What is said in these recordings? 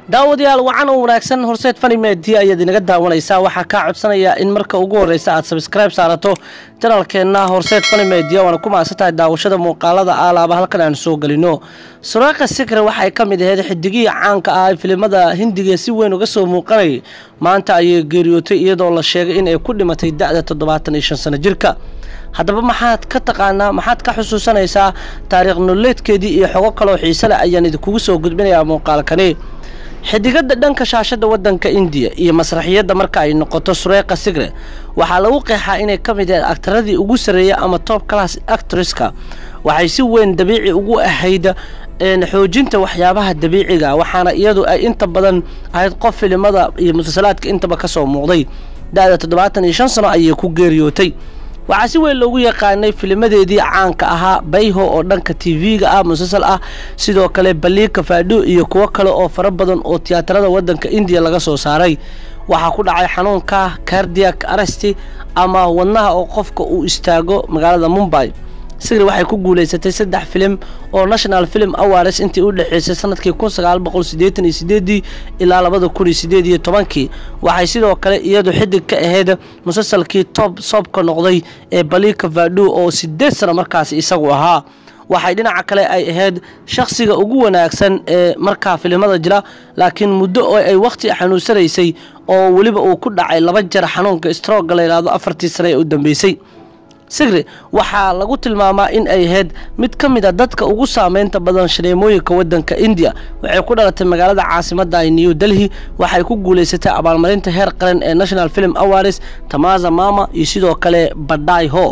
daawadayaal wacan oo wanaagsan horseed fani media ayaad inaga daawanaysaa waxaa kaa codsanaya in marka ugu horreysa aad sabskribe saarato janalkeenna horseed fani media waana ku mahadsantahay daawashada muuqaalada aalaaba halkan aan soo gelino suraaqa sikre waxay ka mid ahayd xidigihii caanka ah ee filimada hindiga si weyn uga soo muuqanayay maanta ayay geeriyootay iyadoo la sheegay in ay ku dhimatay da-da toddobaatan iyo shan sano jirka haddaba maxaad ka taqaanaa maxaad ka xusuusanaysaa taariikh nololeedkeedii iyo xogo kaloo xiise leh ayaan idinkugu soo gudbinayaa muuqaalkani xidigada dhanka shaashada wadanka indiya iyo masraxiyadda marka ay noqoto sureeqa sigre waxaa lagu qeexaa inay ka mid ahayd aktaradii ugu sarreeya ama top class actresska waxay si weyn dabiici ugu ahayd xoojinta waxyaabaha dabiiciga waxaana iyadu ay inta badan ahayd qof filimada iyo musalsalaadka intaba kasoo muuqday da-da toddobaatan iyo shan sano ayay ku geeriyootay waxaa si weyn loogu yaqaanay filimadeedii caanka ahaa bayho oo dhanka tv-ga ah musalsal ah sidoo kale baliika faadho iyo kuwo kale oo fara badan oo tiyaatarada wadanka indiya laga soo saaray waxaa ku dhacay xanuunka cardiac aresti ama wadnaha oo qofka uu istaago magaalada mumbay sigri waxay ku guuleysatay saddex filim oo national film awards intii u dhexeysay sanadkii kun sagaal boqol sideetan iyo sideedii ilaa labada kun iyo sideed iyo tobankii waxay sidoo kale iyadu xidig ka ahayd musalsalkii tob soobka noqday ee balika vado oo sideed sano markaasi isagu ahaa waxay dhinaca kale ay ahayd shakhsiga ugu wanaagsan ee markaa filimada jira laakiin muddo oo ay wakhti xanuunsanaysay oo weliba uu ku dhacay laba jeer xanuunka strooga la yidhaahdo afartii sane ee u dambeysay sigri waxaa lagu tilmaamaa in ay ahayd mid ka mid a dadka ugu saameynta badan shaneemooyinka wadanka indiya waxay ku dhalatay magaalada caasimada new delhi waxay ku guuleysatay abaalmarinta heer qaran ee national film awards tamaza mama iyo sidoo kale badai ho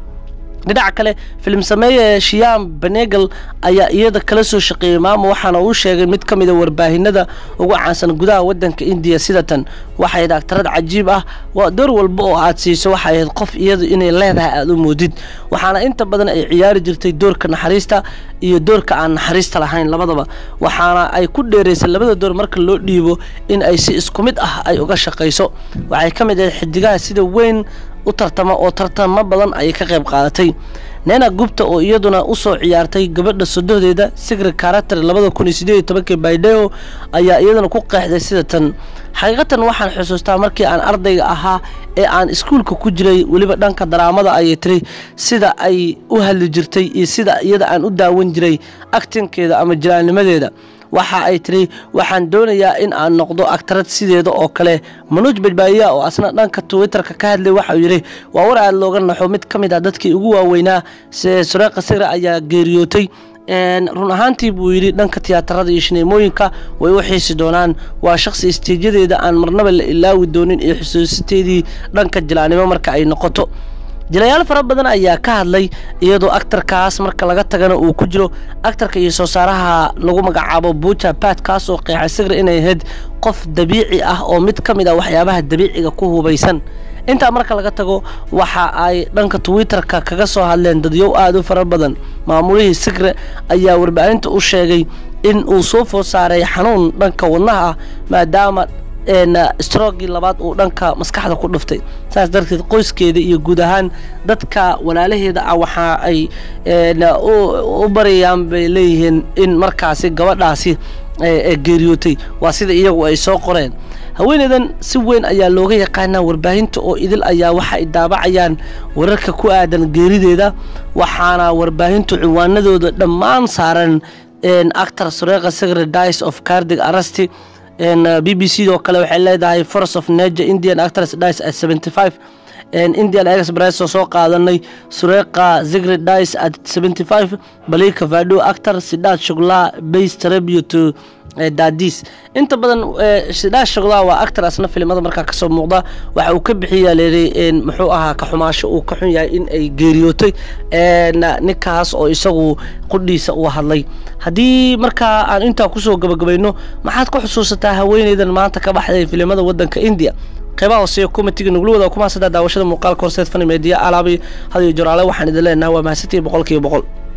dhinaca kale filim sameeye shiyam benegal ayaa iyada kala soo shaqeeyey maamo waxaana uu sheegay mid ka mid a warbaahinada ugu caansan gudaha wadanka indiya sidatan waxay ahayd aktarad cajiib ah waa door walba oo aad siiso waxay ahayd qof iyadu inay leedahay aada u moodid waxaana inta badan ay ciyaari jirtay doorka naxariista iyo doorka aan naxariista lahayn labadaba waxaana ay ku dheeraysay labada door marka loo dhiibo in ay si isku mid ah ay uga shaqayso waxay ka mid ahayd xidigaha sida weyn u tartama oo tartamo badan ayay ka qayb qaadatay neena gubta oo iyaduna usoo ciyaartay gabadha sodohdeeda sigri karater labada kun iyo sideed iyo tobankii baydheo ayaa iyaduna ku qeexday sida tan xaqiiqatan waxaan xusuustaa markii aan ardayga ahaa ee aan iskuulka ku jiray weliba dhanka daraamada ayay tiri sida ay u hadli jirtay iyo sida iyada aan u daawan jiray actinkeeda ama jiraannimadeeda waxa ay tiri waxaan doonayaa in aan noqdo aktarad sideeda oo kale manuuj badbaadiya oo asna dhanka twitterka ka hadlay waxauu yidhi waa war aad looga naxo mid ka mid ah dadkii ugu waaweynaa se sureeqa sigre ayaa geeriyootay run ahaantii buu yidhi dhanka tiyaatarada iyo shineemooyinka way u xiisi doonaan waa shaqsi istiijadeeda aan marnaba la ilaawi doonin iyo xusuusiteedii dhanka jilaanimo marka ay noqoto jilayaal fara badan ayaa ka hadlay iyadoo aktarkaas marka laga tagana uu ku jiro aktarka iyo soo saaraha lagu magacaabo buja bat kaas oo qeexay sigre inay ahayd qof dabiici ah oo mid ka mid ah waxyaabaha dabiiciga ku hubaysan intaa marka laga tago waxa ay dhanka twitterka kaga soo hadleen dadyow aada u fara badan maamulihii sigre ayaa warbaahinta u sheegay in uu soo food saaray xanuun dhanka wadnaha ah maadaama strogii labaad uu dhanka maskaxda ku dhuftay saas darteed qoyskeeda iyo guud ahaan dadka walaalaheeda ah waxa ay u barayaan bay leeyihiin in markaasi gabadhaasi geeriyootay waa sida iyagu ay soo qoreen haweeneydan si weyn ayaa looga yaqaanaa warbaahinta oo idil ayaa waxa ay daabacayaan wararka ku aadan geerideeda waxaana warbaahintu ciwaanadooda dhammaan saaran actor sureeqa secre dice of cardig arasti b b c oo kale waxay leedahay force of nature indian actors dice at seventy five indian express oo soo qaadanay sureeqa zigri dice at seventy five balika vado actor sidaad shuglaa base tribute daadis inta badan sidaad shuglaa waa actor asna filimada markaa kasoo muuqda waxa uu ka bixiyaa leeday muxuu ahaa ka xumaasho uu ka xun yahay in ay geeriyootay ninkaas oo isagu qudhiisa uu hadlay haddii markaa aan intaa kusoo gabagabayno maxaad ku xusuusataa haweeneydan maanta ka baxday filimada wadanka india qeybaha hooseeya komitiga nugula wada kuma hasadaa daawashada muuqaalka horseed fani meediya alaabi hadiyo joraale waxaan idin leenahay waa mahadsantihi boqolkiiba boqol